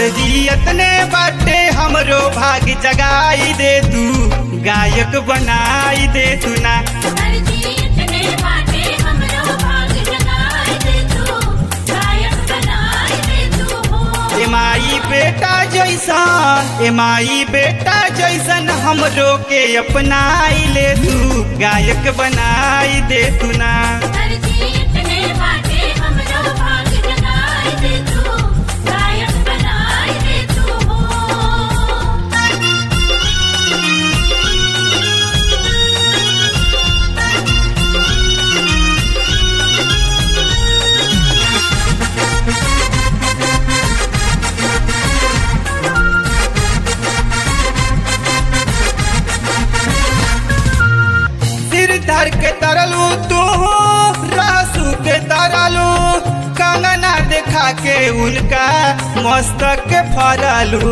अर्जी अतने बाटे हमरो भाग जगाई दे तू गायक बनाई दे तू ना अर्जी इतने बाटे हमरो भाग जगाए दे तू गायक बनाए दे तू हो ए माई बेटा जैसन ए माई बेटा जैसन हमरो के अपनाई ले तू गायक बनाई दे तू ना अर्जी इतने बाटे हमरो भाग जगाए दे तू गायक बनाए दे तू हो सिर धर के तरलू तू रासू के तरलू कंगना देखा के उनका मस्तक के फरलू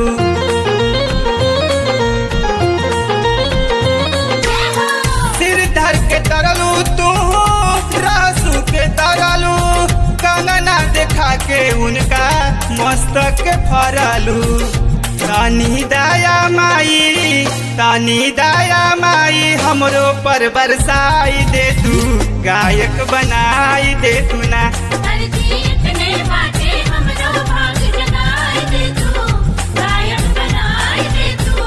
सिर धर के तरलू तू रासू के तरलू कंगना देखा के उनका मस्तक के फरलू तानी दया माई तानी दया माई हमरो पर बरसाई दे तू गायक बनाई दे तू ना अर्जी इतने बाटे हमरो भाग जगाए दे तू गायक बनाए दे तू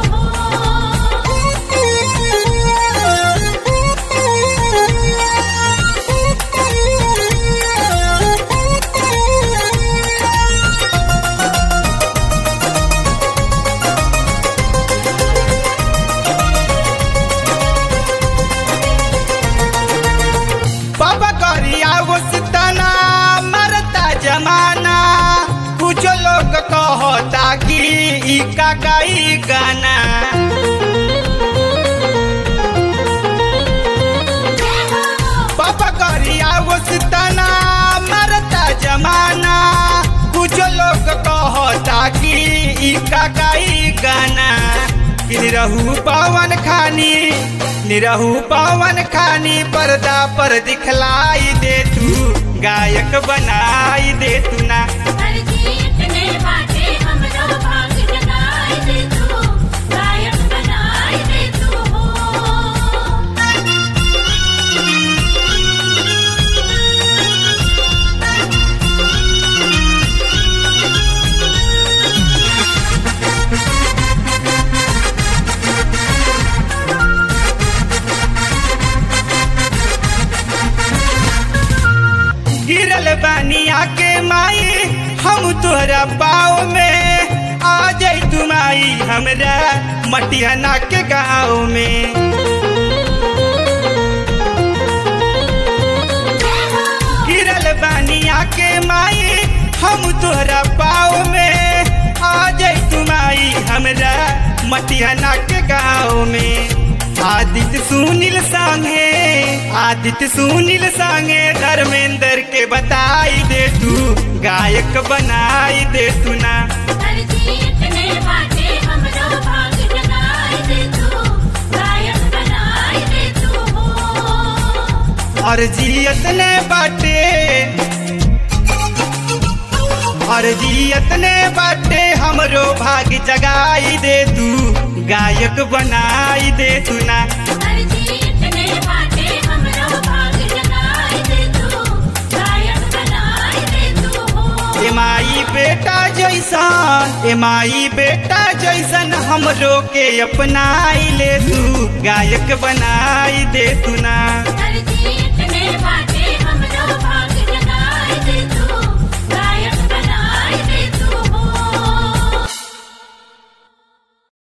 बाबा करिया तना मरता जमाना कुछ लोग कहता कि ई का गाई गाना बाबा करिया तना मरता जमाना कुछ लोग कहता कि ई का गाई गाना कि निरहू पवन खानी निरहू पवन खानी पर्दा पर दिखलाई दे तू गायक बनाई दे तू ना अर्जी इतने बाटे हमरो भाग जगाए दे तू गायक बनाए दे तू हो गिरल बानिया के माई हम तोहरा पाँव में आ जाई तू माई हमरा मटियाना के गाँव में गिरल बानिया के माई हम तोहरा पाँव में आ जाई तू माई हमरा मटियाना के गाँव में आदित्य सुनील संगे आदित्य सुनील संगे धर्मेंद्र के बताई दे तू गायक बनाई दे तू ना अर्जी इतने बाटे हमरो भाग जगाए दे तू गायक बनाए दे तू हो अर्जियत ने बाटे अर्जियत ने बाटे हमरो भाग जगाई दे तू गायक बनाई दे तू ना अर्जी इतने बाटे हमरो भाग जगाए दे तू गायक बनाए दे तू हो ए माई बेटा जैसन ए माई बेटा जैसन हमरो के अपनाई ले तू गायक बनाई दे